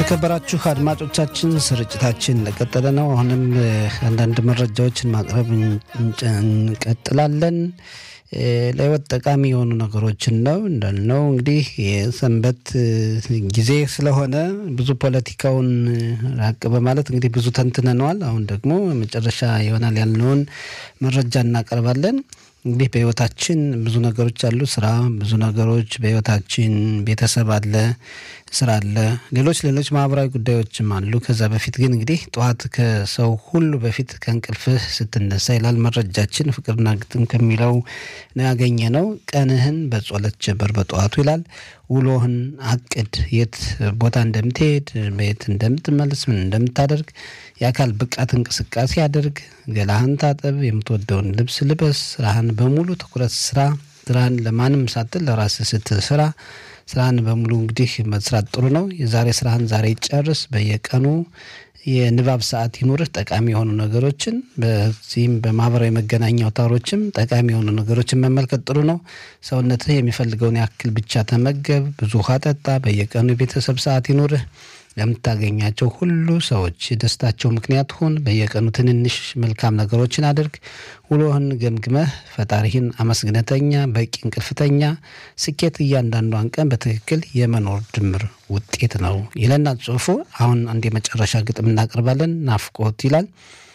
የተከበራችሁ አድማጮቻችን ስርጭታችን እንደቀጠለ ነው። አሁንም አንዳንድ መረጃዎችን ማቅረብ እንቀጥላለን። ለህይወት ጠቃሚ የሆኑ ነገሮችን ነው እንዳልነው እንግዲህ የሰንበት ጊዜ ስለሆነ ብዙ ፖለቲካውን ራቅ በማለት እንግዲህ ብዙ ተንትነነዋል። አሁን ደግሞ መጨረሻ ይሆናል ያልነውን መረጃ እናቀርባለን። እንግዲህ በህይወታችን ብዙ ነገሮች አሉ። ስራ፣ ብዙ ነገሮች በህይወታችን ቤተሰብ አለ፣ ስራ አለ፣ ሌሎች ሌሎች ማህበራዊ ጉዳዮችም አሉ። ከዛ በፊት ግን እንግዲህ ጠዋት ከሰው ሁሉ በፊት ከእንቅልፍህ ስትነሳ ይላል መረጃችን። ፍቅርና ግጥም ከሚለው ነው ያገኘ ነው። ቀንህን በጸሎት ጀምር በጠዋቱ ይላል። ውሎህን አቅድ። የት ቦታ እንደምትሄድ፣ በየት እንደምትመልስ፣ ምን እንደምታደርግ የአካል ብቃት እንቅስቃሴ አድርግ። ገላህን ታጠብ። የምትወደውን ልብስ ልበስ። ስራህን በሙሉ ትኩረት ስራ። ስራህን ለማንም ሳትል ለራስህ ስትል ስራ። ስራህን በሙሉ እንግዲህ መስራት ጥሩ ነው። የዛሬ ስራህን ዛሬ ጨርስ። በየቀኑ የንባብ ሰዓት ይኑርህ። ጠቃሚ የሆኑ ነገሮችን በዚህም በማህበራዊ መገናኛ አውታሮችም ጠቃሚ የሆኑ ነገሮችን መመልከት ጥሩ ነው። ሰውነትህ የሚፈልገውን ያክል ብቻ ተመገብ። ብዙ ውሃ ጠጣ። በየቀኑ የቤተሰብ ሰዓት ይኑርህ። ለምታገኛቸው ሁሉ ሰዎች የደስታቸው ምክንያት ሁን። በየቀኑ ትንንሽ መልካም ነገሮችን አድርግ። ውሎህን ገምግመህ ፈጣሪህን አመስግነተኛ። በቂ እንቅልፍተኛ። ስኬት እያንዳንዷን ቀን በትክክል የመኖር ድምር ውጤት ነው ይለናል ጽሁፉ። አሁን አንድ የመጨረሻ ግጥም እናቀርባለን። ናፍቆት ይላል።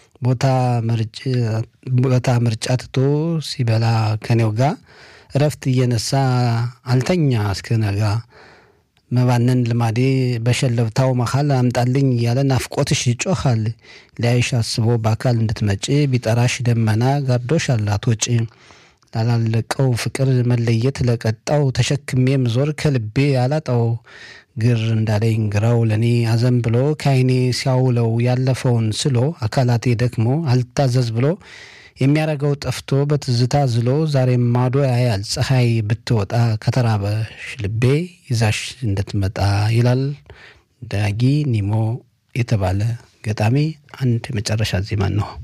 ቦታ ምርጫ ትቶ ሲበላ ከኔው ጋር እረፍት እየነሳ አልተኛ እስከ ነጋ መባነን ልማዴ በሸለብታው መሃል አምጣልኝ እያለ ናፍቆትሽ ይጮኻል። ሊያይሽ አስቦ በአካል እንድትመጪ ቢጠራሽ ደመና ጋርዶሻል አትወጪ። ላላለቀው ፍቅር መለየት ለቀጣው ተሸክሜ ምዞር ከልቤ አላጣው። ግር እንዳለኝ ግራው ለእኔ አዘን ብሎ ከዓይኔ ሲያውለው ያለፈውን ስሎ አካላቴ ደክሞ አልታዘዝ ብሎ የሚያረገው ጠፍቶ በትዝታ ዝሎ ዛሬም ማዶ ያያል ፀሐይ ብትወጣ ከተራበሽ ልቤ ይዛሽ እንድትመጣ ይላል ዳጊ ኒሞ የተባለ ገጣሚ። አንድ የመጨረሻ ዜማን ነው።